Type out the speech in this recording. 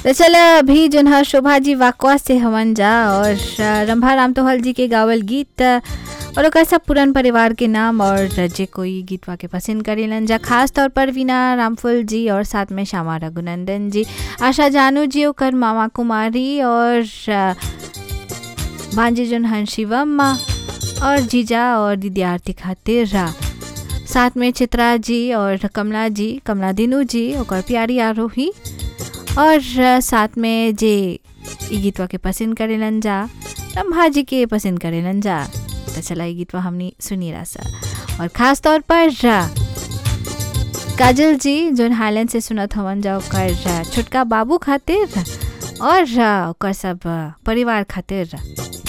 तो चल अभी जोन है शोभा जी वाकवा से हवन जा और रंभा राम तोहल जी के गावल गीत और ओकर सब पुरान परिवार के नाम और जे कोई गीतवा के पसंद करेलन जा खास तौर पर वीना रामफुल जी और साथ में श्यामा रघुनंदन जी आशा जानू जी ओकर मामा कुमारी और भांजी जोन हन शिवम और जीजा और दीदी आरती खातिर साथ में चित्रा जी और कमला जी कमला दिनू जी ओकर प्यारी आरोही और साथ में जे ई गीतवा के पसंद करेलन जा रंभा जी के पसंद करेलन जा तो चला ये गीतवा हमने सुनी रहा और ख़ास तौर पर काजल जी जोन हाईलैंड से सुनत हवन जा ओकर छोटका बाबू खातिर और ओकर सब परिवार खातिर